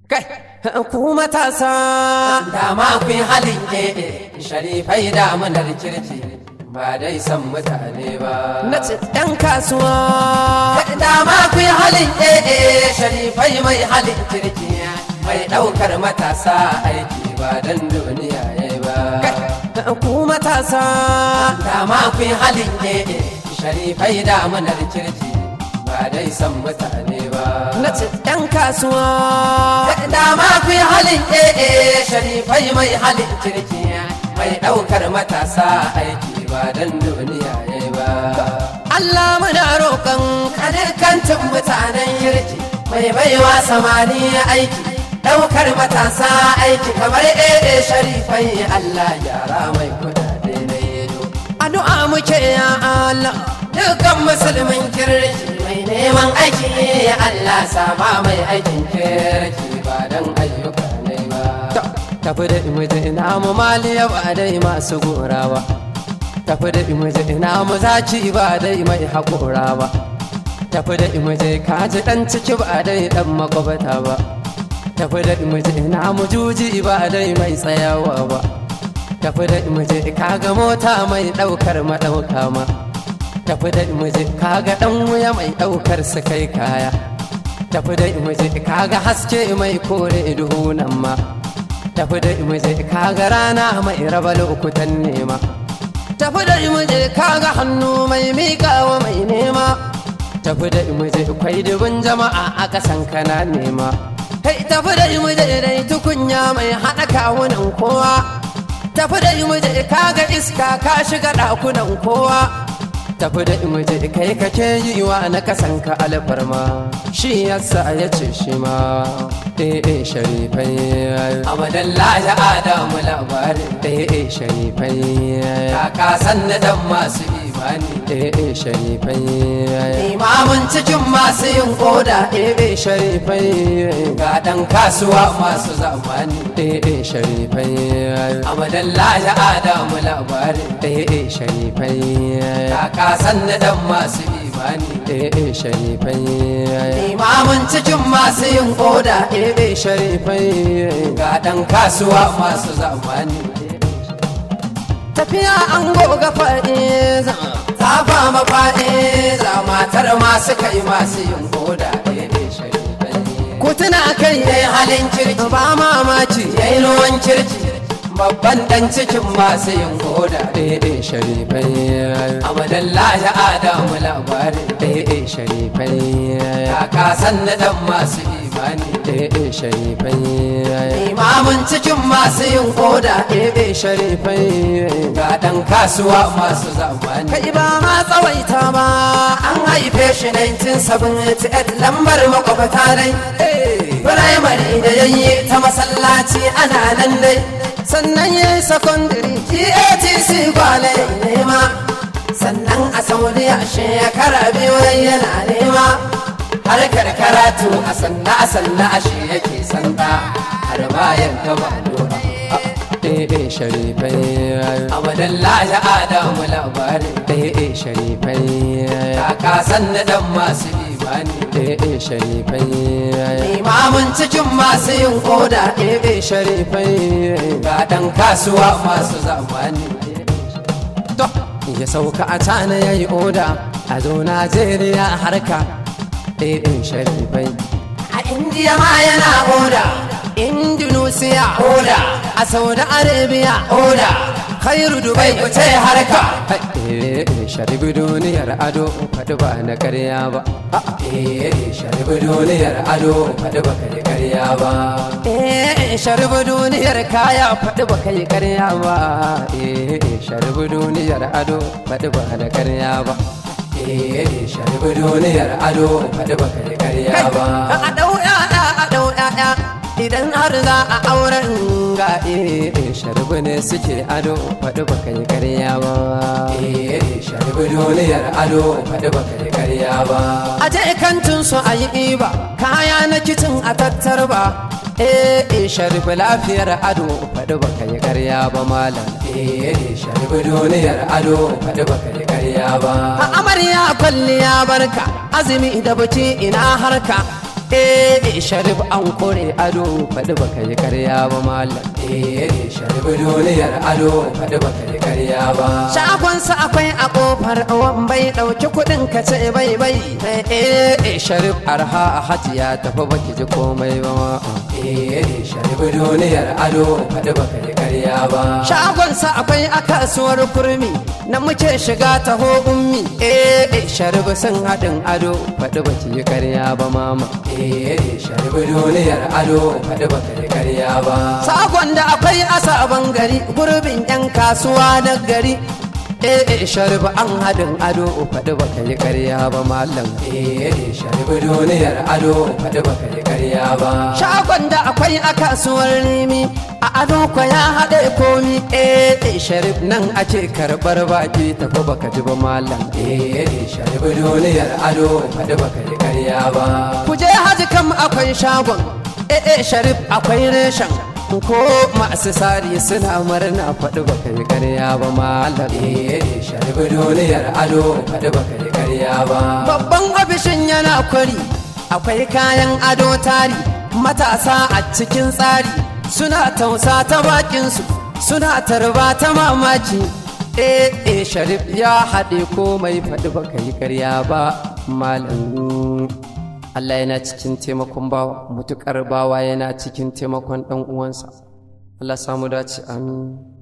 Kai, ku matasa dama ku yi halin ƙeɗe sharifai damunar kirki ba dai san mutane ba na ce ɗan kasuwa. dama ku yi halin ƙeɗe sharifai mai halin kirki mai ɗaukar matasa aiki ba don duniya ya ba Kai, ku matasa dama ku yi halin ƙeɗe sharifai damunar kirki ba dai san mutane ba na ce ɗan kasuwa. dama ku yi halin ɗaya sharifai mai halin kirki mai ɗaukar matasa aiki ba don duniya ya ba Allah muna roƙon kadirkancin mutanen kirki mai baiwa samani aiki ɗaukar matasa aiki kamar ɗaya sharifai Allah gyara mai kudade na yedo addu'a muke ya Allah. dukkan musulmin kirki mai neman aiki ya Allah sama mai aikin kirki ba don ayyuka ne ba Ta- Tafi da imuje ina mu maliya ba dai masu gora ba. Tafi da imuje ina mu zaci ba dai mai haƙora ba. Tafi da imuje kaji ɗan ciki ba dai ɗan makwabata ba. Tafi da imuje ina mu juji ba dai mai tsayawa ba. Tafi da imuje kaga mota mai ɗaukar maɗauka ma. Tafi da imuje kaga ɗan wuya mai ɗaukar su kai kaya. tafi da imuje kaga haske mai kore duhu nan ma tafi da imuje kaga rana mai raba lokutan nema tafi da imuje kaga hannu mai miƙawa mai nema tafi da imuje kwai dubin jama'a a ƙasan kana nema kai tafi da imuje dai tukunya mai haɗa kawunan kowa tafi da imuje kaga iska ka shiga ɗakunan kowa tafi da imuje kai kake yi wa na kasanka alfarma shi yasa ya ce shi ma eh eh sharifai abadallahi adamu labarin eh eh sharifai kaka sanna dan masu imani eh eh sharifai imamun cikin masu yin koda eh eh sharifai ga dan kasuwa masu zamani eh eh sharifai abadallahi adamu labarin eh eh sharifai kaka sanna dan masu imani eh eh sharifai imamun cikin masu yin koda eh eh sharifai ga dan kasuwa masu zamani tafiya an goga faɗi ta ba mafaɗe za matar masu kai masu yin koda daidai sharifai ku tuna kai yayi halin kirki ba mamaki yayi ruwan kirki babban dan cikin masu yin koda eh eh sharifai abadallahi adamu labarin eh eh sharifai kaka sanna dan masu imani eh eh sharifai imamun cikin masu yin koda eh eh sharifai ga dan kasuwa masu zamani kai ba ma tsawaita ba an haife shi 1978 lambar makwabta dai firamare da yayi ta masallaci ana nan dai sannan ya yi sakondiri GATC kwale nema sannan a saudiya shekara biyu yana nema harkar karatu a sanna a sanna a shi yake sanda har bayan gaba dora eh eh sharifai abadallahi adamu labarin eh eh sharifai kaka sanna dan masu imani eh eh sharifai imamun cikin masu yin koda eh eh sharifai ga dan kasuwa masu zamani to ya sauka a cana ya yi oda a zo najeriya harka eh eh sharifai a indiya ma yana oda indonesia oda a saudi arabia oda khairu bai dubai kuce harka eh eh sharibi duniyar ado faɗi ba na karya ba eh sharbi duniyar ado faɗi baka yi karya ba eh sharibi duniyar kaya faɗi ba kai karya ba eh sharibi duniyar ado faɗi ba na karya ba eh sharbi duniyar ado faɗi baka yi karya ba a ɗau ƴaƴa a ɗau ƴaƴa idan har za a auren ga eh sharbi ne suke ado faɗi ba kai karya ba eh sharbi duniyar ado faɗi baka yi karya ba a je kantin su a yi ɗiba kaya na kicin a tattar ba eh sharbi lafiyar ado faɗi ba kai karya ba malam eh sharbi duniyar ado faɗi baka yi karya ba a amarya kwalliya barka azumi da baki ina harka eh sharif an kore ado faɗi baka yi karya ba malam eh sharif duniyar ado faɗi baka yi karya ba shagonsa akwai a kofar wan bai ɗauki kuɗin ka ce bai bai eh sharif arha a hajiya tafi baki ji komai ba ma eh sharif duniyar ado faɗi baka yi karya ba shagonsa akwai a kasuwar kurmi na muke shiga taho ummi eh sharif sun haɗin ado faɗi baki yi karya ba mama eh sharif duniyar ado faɗi baka yi karya ba Sakon da akwai a sabon gari gurbin 'yan kasuwa na gari. Eh sharif an haɗin ado faɗi baka yi karya ba malam. eh sharif duniyar ado faɗi baka yi karya ba Shagon da akwai a kasuwar rimi a ado kwa ya haɗe komi. Eh sharif nan ake karɓar baki tafi baka ji ba malam. eh sharif duniyar ado faɗi baka yi karya ba Ku je haji kam akwai shagon. Eh sharif akwai reshen. Ko masu sari suna murna faɗi baka yi karya ba malam. eh sharif duniyar ado faɗi baka yi karya ba Babban ofishin yana kwari, akwai kayan ado tari, matasa a cikin tsari, suna tausa ta bakinsu, suna tarba ta mamaki. Eh, eh, Sharif ya haɗe komai faɗi baka yi karya ba, malam. Allah yana cikin taimakon bawa, mutuƙar bawa yana cikin taimakon ɗan uwansa. Allah samu dace, amin.